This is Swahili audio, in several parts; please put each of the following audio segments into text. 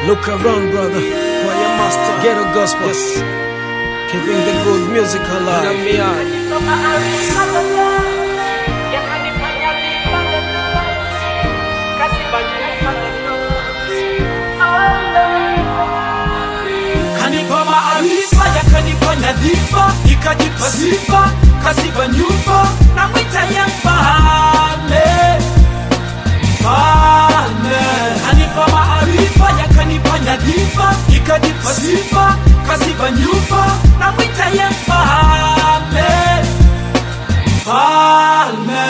Look around, brother. Choir master. Ghetto gospel. Yes. Keeping the good music alive. me out. kanipa maarifa yakanipa nyadhifa ikajipa sifa kaziba nyumba na mwita ya mfalme mfalme kanipa maarifa yakanipa nyadhifa ikajipa sifa kaziba nyumba na mwita ya mfalme mfalme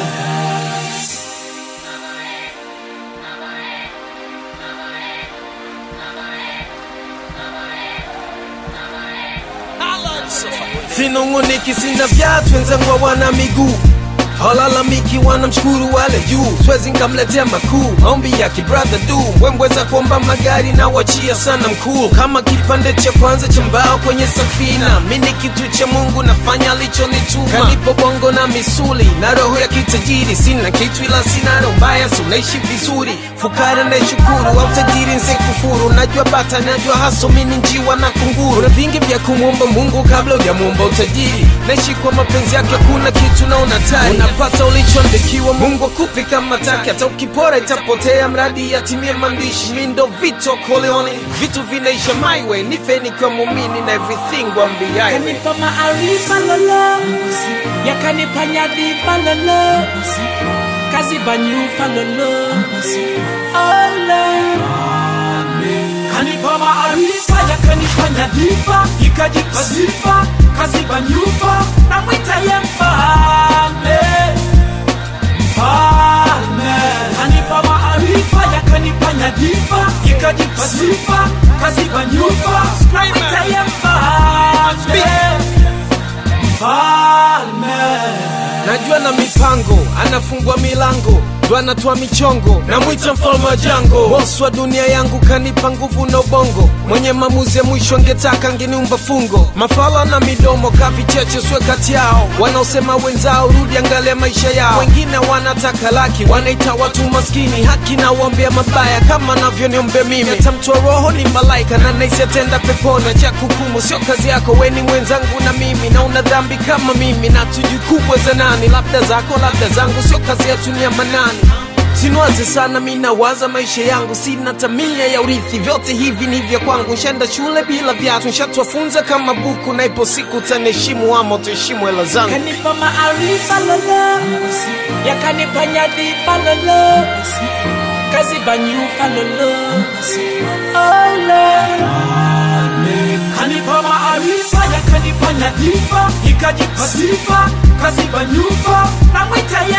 sinunguniki sina vyatu wenzangu hawana miguu halalamiki wanamshukuru wale juu swezi nkamletea makuu maombi ya kibradha du mbwembweza kuomba magari na wachia sana mkuu kama kipande cha kwanza cha mbao kwenye safina mi ni kitu cha mungu nafanya alichonituma kanipo bongo na misuli na roho ya kitajiri sina kitu ila sina roho mbaya si unaishi vizuri fukara naishukuru au tajiri nsekufuru najua bata najua haso mini njiwa na kunguru una vingi vya kumwomba mungu kabla ujamwomba utajiri naishi kwa mapenzi yake kuna kitu na unatari unapata ulichoandikiwa mungu akupi kama taki hata ukipora itapotea mradi yatimie maandishi mi ndo vito koleone vitu vinaisha my way nife nikiwa mumini na everything wambiaye yakanipa maarifa lolo yakanipa nyadhifa lolo kaziba nyufa lolo Ole. kanipa maarifa yakanipa nyadhifa ikajipa sifa kaziba nyufa na mwita ya mfalme mfalme kanipa maarifa yakanipa nyadhifa ikajipa sifa kaziba nyufa na mwita ya mfalme mfalme najua na mipango anafungua milango ndo anatoa michongo namwita mfalme wa jango bosi wa dunia yangu kanipa nguvu na ubongo mwenye maamuzi ya mwisho angetaka angeniumba fungo mafala na midomo kavicheche swe kati yao wanaosema wenzao rudi angalia maisha yao wengine wanataka laki wanaita watu maskini haki na uombea mabaya kama navyoniombea mimi atamtoa roho ni malaika na naisi atenda pepona cha kukumu sio kazi yako weni mwenzangu na mimi na una dhambi kama mimi na tujui kubwa za nani labda zako labda zangu sio kazi yetu ni ya manani sinwaze sana mi nawaza maisha yangu sina tamia ya urithi vyote hivi ni vya kwangu nshenda shule bila vyatu nshatwafunza kama buku na ipo siku taniheshimu ama tuheshimu hela zangu yakanipa maarifa lolo yakanipa nyadhifa lolo kaziba nyufa lolo Ole. kanipa maarifa yakanipa nyadhifa ikajipa sifa kaziba nyufa na mwita